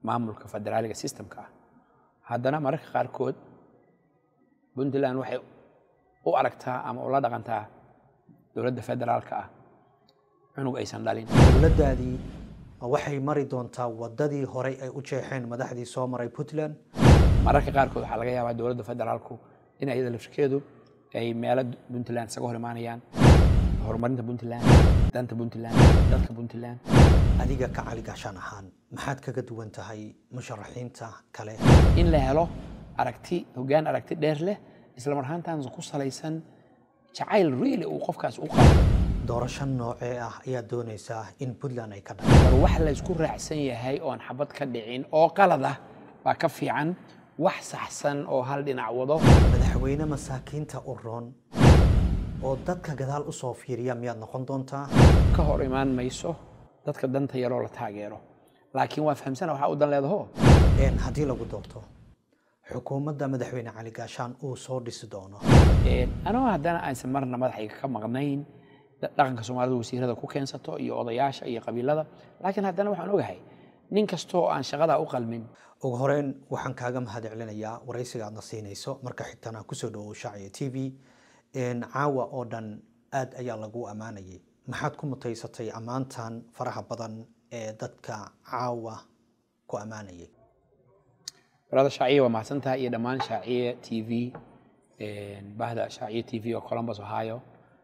maamulka federaaliga systemka ah haddana mararka qaarkood puntland waxay u aragtaa ama ula dhaqantaa dowladda federaalka ah cunug aysan dhalin dowladdaadii waxay mari doontaa waddadii horey ay u jeexeen madaxdii soo maray puntland mararka qaarkood waxaa laga yaabaa dowladda federaalku in iyada laftirkeedu ay meelo puntland isaga hor imaanayaan horumarinta puntland danta puntland dadka puntland adiga ka cali gaashaan ahaan maxaad kaga duwan tahay musharaxiinta kale in la helo aragti hoggaan aragti dheer leh isla mar ahaantaas ku salaysan jacayl really uu qofkaas u qabo doorasho noocee ah ayaad doonaysaa in puntland ay ka dhacdo war wax la isku raacsan yahay oon xabad ka dhicin oo qalad ah baa ka fiican wax saxsan oo hal dhinac wado madaxweyne masaakiinta u roon oo dadka gadaal u soo fiiriya miyaad noqon doontaa ka hor imaan mayso dadka danta yaroo la taageero laakiin waa fahamsana waxaa u dan leedaho Een, haddii lagu doorto xukuumadda madaxweyne cali gaashaan uu soo dhisi doono anoo haddana aysan marna madaxayga ka maqnayn da- dhaqanka soomaalida wasiirada ku keensato iyo odayaasha iyo qabiilada laakiin haddana waxaan ogahay nin kastoo aan shaqadaa u qalmin ugu horeyn waxaan kaaga mahad celinayaa waraysiga aadna siinayso marka xigtana kusoo dhawow shaaciya t v Een, caawa oo dhan aad ayaa lagu ammaanayay maxaad ku mutaysatay ammaantan faraha badan ee dadka caawa ku ammaanayay barada shaaciye waa mahadsantahay iyo dhammaan shaaciye t v bahda shaaciye t v oo columbus ohio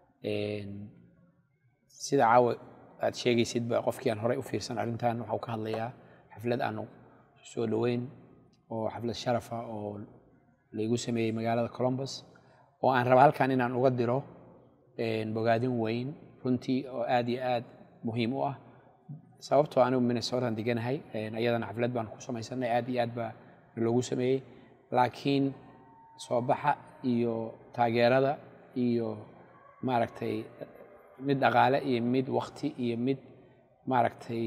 sida caawa aad sheegaysid ba qofkii aan horey u fiirsan arrintan waxau ka hadlayaa xaflad aanu soo dhoweyn oo xaflad sharafa oo laygu sameeyey magaalada columbus oo aan raba halkan inaan uga diro bogaadin weyn runtii oo aad iyo aad muhiim u ah sababtoo anigu minnesotaan deganahay ayadana xaflad baan ku samaysanay aad iyo aad baa loogu sameeyey laakiin soo baxa iyo taageerada iyo maaragtay mid dhaqaale iyo mid wakti iyo mid maaragtay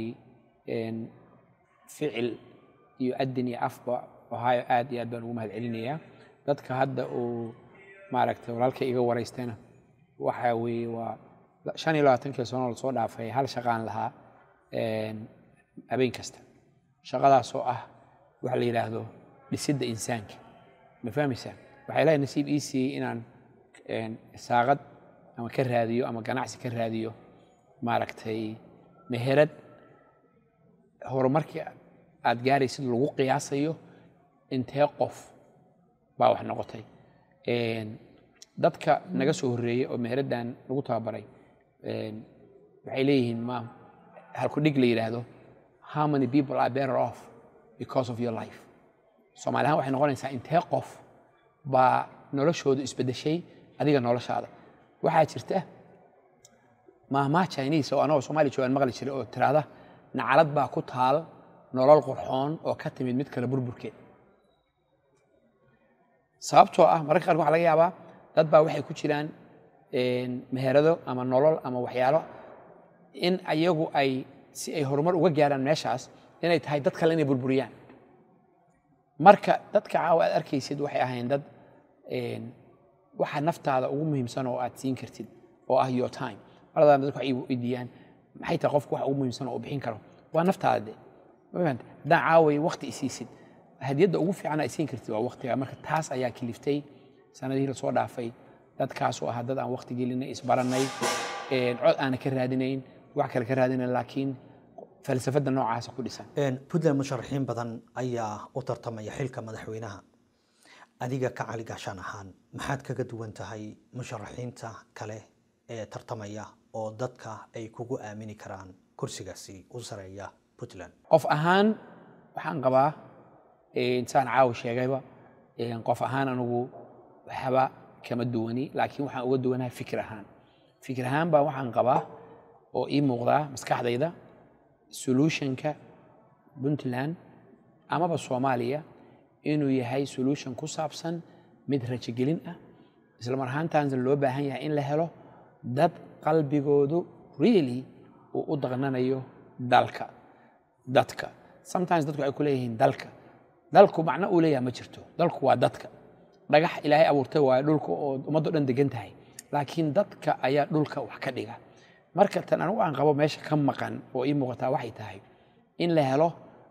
ficil iyo adin iyo afba ohio aad iyo aad baan ugu mahad celinayaa dadka hadda uu maaragtay walaalkay iga waraystayna waxa weeye waa shan iyo labaatankii sano lasoo dhaafay hal shaqaan lahaa habeen kasta shaqadaasoo ah waxa la yidhaahdo dhisidda insaanka ma fahmaysaa waxaa ilaahay nasiib ii siiyey inaan saaqad ama ka raadiyo ama ganacsi ka raadiyo maaragtay meherad horumarkii aad gaaraysid lagu qiyaasayo intee qof baa wax noqotay dadka naga soo horreeyey oo meheraddan lagu tababaray waxay leeyihiin ma halku dhig la yidhaahdo how many people are better off because of your life soomaali ahaan waxay noqonaysaa intee qof baa noloshoodu isbeddeshay adiga noloshaada waxaa jirta maahmaah chinese oo anagoo soomaaliya joogaan maqli jiray oo tiraahda nacalad baa ku taal nolol qurxoon oo ka timid mid kale burburkeed sababtoo ah mararka qaarkood waxa laga yaabaa dad baa waxay ku jiraan meherado ama nolol ama waxyaalo in ayagu ay si ay horumar uga gaaraan meeshaas inay tahay dad kale inay burburiyaan marka dadka caawa aad arkaysid waxay ahayn dad waxa naftaada ugu muhiimsan oo aad siin kartid oo ah your time maradaa dadku waxay weydiiyaan maxay tahay qofku waxa ugu muhiimsan oo uu bixin karo waa naftaada de ma fahanta haddaan caaway waqti isiisid hadiyadda ugu fiican ay siin kartid waa waqtiga marka taas ayaa kiliftay sanadihii lasoo dhaafay dadkaasoo ahaa dad aan waqti gelinay isbarannay cod aana ka raadinayn wax kale ka raadinayn laakiin falsafadda noocaasa ku dhisan puntland musharaxiin badan ayaa u tartamaya xilka madaxweynaha adiga ka cali gaashaan ahaan maxaad kaga duwan tahay musharaxiinta kale ee tartamaya oo dadka ay kugu aamini karaan kursigaasi u sareeya puntland qof ahaan waxaan qabaa insaan caawi sheegayba qof ahaan anigu waxba kama duwani laakiin waxaan uga duwanahay fikir ahaan fikir ahaan baa waxaan qabaa oo ii muuqdaa maskaxdayda solutionka puntland amaba soomaaliya inuu yahay solution ku saabsan mid rajogelin ah isla mar ahaantaasna loo baahan yahay in la helo dad qalbigoodu really uu u daqnanayo dalka dadka sometimes dadku waxay ku leeyihiin dalka dalku macno uu leeyahay ma jirto dalku waa dadka dhagax ilaahay abuurtay waayo dhulka oo ummaddo dhan degan tahay laakiin dadka ayaa dhulka wax ka dhiga marka tan anigu aan qabo meesha ka maqan oo ii muuqataa waxay tahay in la helo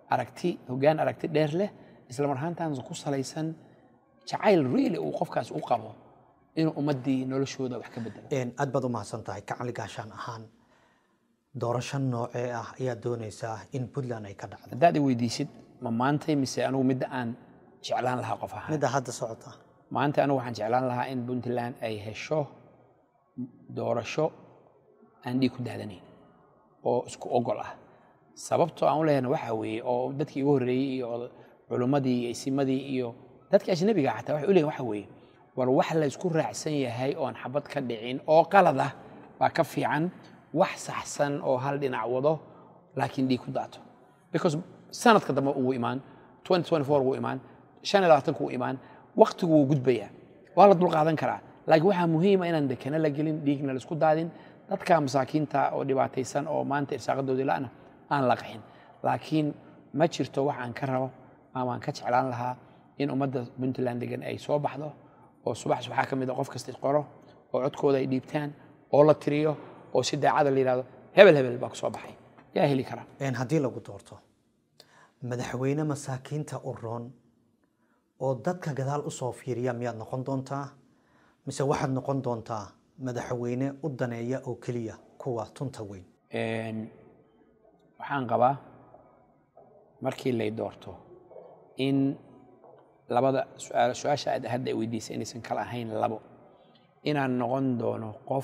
aragti hoggaan aragti dheer leh isla mar ahaantaana ku salaysan jacayl really uu qofkaas u qabo inuu ummaddii noloshooda wax ka bedelo Een, aad baad u mahadsan tahay kacali gaashaan ahaan doorasho noocee ah ayaad doonaysaa in puntland ay ka dhacdo haddaad i weydiisid ma maantay mise anigu midda aan jeclaan lahaa qof ahaan midda hadda socota maanta anigu waxaan jeclaan lahaa in puntland ay hesho doorasho aan dhiig ku daadanayn oo isku ogol ah sababtoo aan u lehna waxaa weeye oo dadkii igu horreeyey iyo oda- culummadii iyo isimadii iyo dadka ajnabiga xataa waxay u leeyihin waxa weeye war wax la isku raacsan yahay oon xabad ka dhicin oo qalad ah baa ka fiican wax saxsan oo hal dhinac wado laakiin dhiig ku daato because sanadka dambe uu imaan 2024 wuu imaan 25 wuu imaan waqtigu wuu gudbayaa waa la dulqaadan karaa laakiin waxaa muhiima inaan dekana la gelin dhiigna la isku daadin dadka masaakiinta oo dhibaataysan oo maanta irsaaqadoodii la'na aan la qaxin laakiin ma jirto wax aan ka rabo ama aan ka jeclaan lahaa in ummadda puntland degan ay soo baxdo oo subax waxaa ka mid a qof kasta qoro oo codkooda ay dhiibtaan oo la tiriyo oo si daacada la yidhahdo hebel hebel baa ku soo baxay yaa heli kara Een, haddii lagu doorto madaxweyne masaakiinta u roon oo dadka gadaal u soo fiiriya miyaad noqon doontaa mise waxaad noqon doontaa madaxweyne u daneeya oo keliya kuwa tunta weyn Een, waxaan qabaa markii lay doorto in labada su'aal- su-aasha aad hadda ay weydiisay inaysan kala ahayn labo inaan noqon doono qof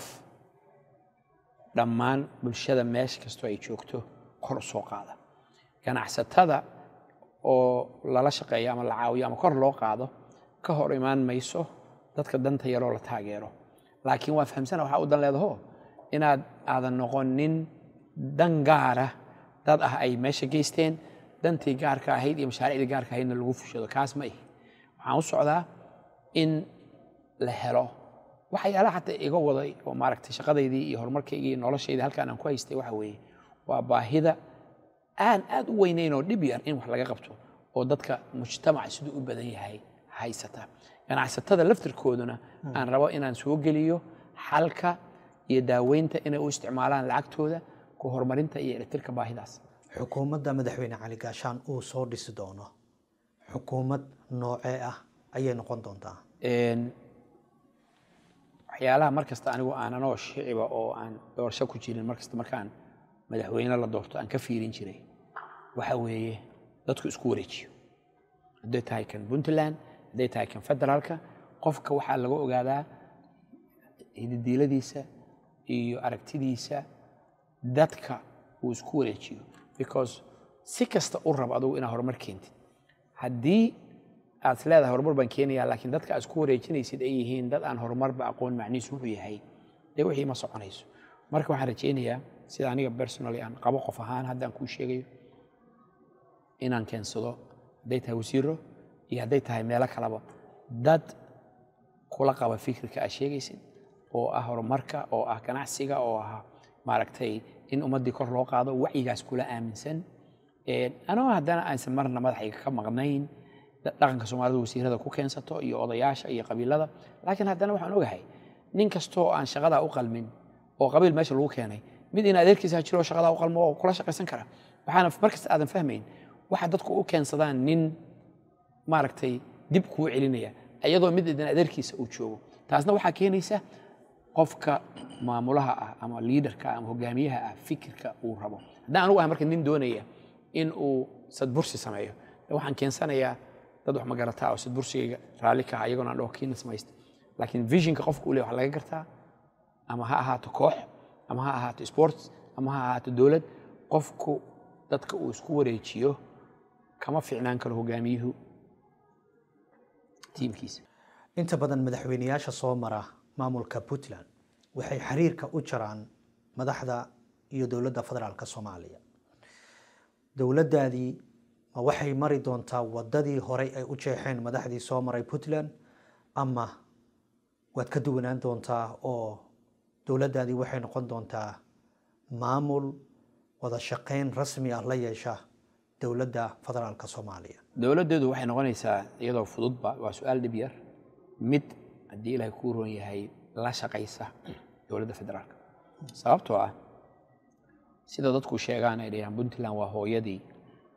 dhammaan bulshada meesha kastoo ay joogto kor u soo qaada ganacsatada oo lala shaqeeyo ama la caawiyo ama kor loo qaado ka hor imaan mayso dadka danta yaroo la taageero laakiin waa fahamsana waxaa u dan leedaho inaad aadan noqon nin dan gaara dad ah ay meesha geysteen dantii gaarka ahayd iyo mashaariicdii gaarka ahaydna lagu fushado kaas ma ihi waxaan u socdaa in la helo waxyaalaha xataa iga waday oo maaragtay shaqadaydii iyo horumarkaygii iyo noloshaydii halkaan aan ku haystay waxa weeye waa baahida aan aad u weynayn oo dhib yar in wax laga qabto oo dadka mujtamaca siduu u badan yahay haysata ganacsatada laftirkooduna aan rabo inaan soo geliyo xalka iyo daaweynta inay u isticmaalaan lacagtooda ku horumarinta iyo eletirka baahidaas xukuumadda madaxweyne cali gaashaan uu soo dhisi doono xukuumad noocee ah ayay noqon doontaa Een, waxyaalaha mar kasta anigu aan anoo shiciba oo aan doorasho ku jirin mar kasta markaan madaxweyne la doorto aan ka fiirin jiray waxa weeye dadku isku wareejiyo hadday tahay kan puntland hadday tahay kan federaalka qofka waxaa laga ogaadaa hididiiladiisa iyo aragtidiisa dadka uu isku wareejiyo because si kasta u rab adugu inaad horumar keentid haddii aad is leedahay horumar baan keenayaa laakiin dadka aad isku wareejinaysid ay yihiin dad aan horumarba aqoon macnihiisu wuxuu yahay dee wixii ma soconayso marka waxaan rajaynayaa sida aniga personally aan qabo qof ahaan haddaan kuu sheegayo inaan keensado hadday tahay wasiiro iyo hadday tahay meelo kaleba dad kula qaba fikirka aad sheegaysid oo ah horumarka oo ah ganacsiga oo ah maaragtay in ummaddii kor loo qaado wacyigaas kula aaminsan Een, anoo haddana aysan marna madaxayga ka maqnayn da- dhaqanka soomaalida wasiirada ku keensato iyo odayaasha iyo qabiilada laakiin haddana waxaan ogahay nin kastoo aan shaqadaa u qalmin oo qabiil meesha lagu keenay mid in adeerkiisa jiro oo shaqadaa u qalmo oo kula shaqaysan kara waxaana markasta aadan fahmayn waxa dadku u keensadaan nin maaragtay dib kuu celinaya iyadoo mid idin adeerkiisa uu joogo taasna waxaa keenaysa qofka maamulaha ah ama liidarka ama hogaamiyaha ah fikirka uu rabo haddaan anugu ahay marka nin doonaya in uu sadbursi sameeyo de waxaan keensanayaa dad wax magarataa oo sadbursigayga raalli ka ah iyagoon aan dhaho kiina samaysta laakiin visionka qofka uu leeyahay waxaa laga gartaa ama ha ahaato koox ama ha ahaato sports ama ha ahaato dowlad qofku dadka uu isku wareejiyo kama fiicnaan karo hogaamiyuhu tiimkiisa inta badan madaxweyneyaasha soo mara maamulka puntland waxay xiriirka u jaraan madaxda iyo dowladda federaalka soomaaliya dowladdaadii ma waxay mari doontaa wadadii horey ay u jeexeen madaxdii soo maray puntland ama waad ka duwanaan doontaa oo dowladdaadii waxay noqon doontaa maamul wada shaqayn rasmi ah la yeesha dowladda federaalka soomaaliya dowladdeedu waxay noqonaysaa iyadoo fududba waa su-aal dhib yar mid haddii ilaahay kuu roon yahay la shaqaysa dowladda federaalka sababtoo ah sida dadku sheegaan ay dhahayaan puntland waa hooyadii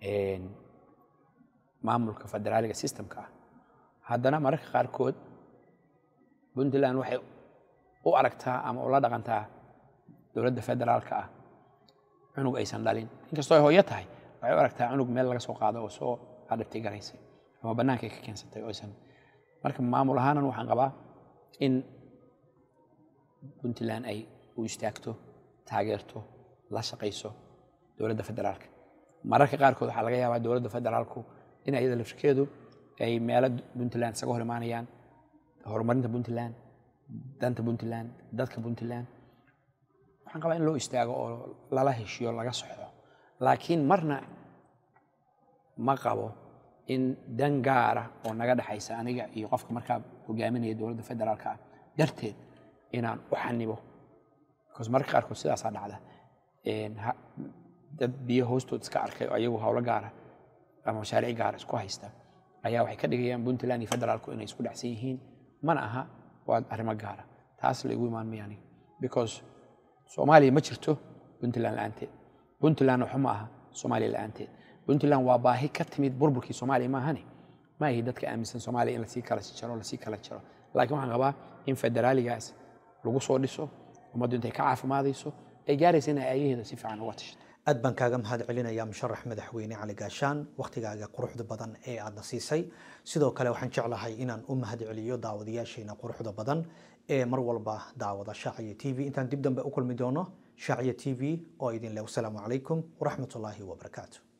een, maamulka federaaliga systemka ah haddana mararka qaarkood puntland waxay u aragtaa ama ula dhaqantaa dowladda federaalka ah cunug aysan dhalin inkastoo ay hooyo tahay waxay u aragtaa cunug meel laga soo qaado oo soo adhabtay garaysay ama bannaanka ay ka keensatay oo aysan marka maamul ahaanan waxaan qabaa in puntland ay u istaagto taageerto la shaqayso dowladda federaalka mararka qaarkood waxaa laga yaabaa dowladda federaalku in iyada laftirkeedu ay meelo puntland isaga hor imaanayaan horumarinta puntland danta puntland dadka puntland waxaan qabaa in loo istaago oo lala heshiyo laga soxdo laakiin marna ma qabo in dan gaara oo naga dhexaysa aniga iyo qofka markaa hogaaminaya dowladda federaalka ah darteed inaan u xanibo because mararka qaarkood sidaasaa dhacda Een, ha- dad biyo hoostood iska arkay oo ayagu howlo gaara ama mashaariic gaara isku haysta ayaa waxay ka dhigayaan puntland iyo federaalku inay isku dhacsan yihiin mana aha waa arrimo gaara taas la igu imaan maya aniga because soomaaliya ma jirto puntland la-aanteed puntland waxba ma aha soomaaliya la-aanteed puntland waa baahi ka timid burburkii soomaaliya maahane ma ahi dadka aaminsan soomaaliya in lasii kala jaro lasii kala jaro laakiin waxaan qabaa in federaaligaas lagu soo dhiso ummaddu intay ka caafimaadayso ay gaaraysa inay aayaheeda si fiican uga tashato aad baan kaaga mahad celinayaa musharax madaxweyne cali gaashaan wakhtigaaga quruxda badan ee aadna siisay sidoo kale waxaan jeclahay inaan u mahad celiyo daawadayaasheena quruxda badan ee mar walba daawada shaaciya t v intaan dib dambe u kulmi doono shaaciya t v oo idin leh wasalaamu calaykum waraxmatullaahi wabarakaatu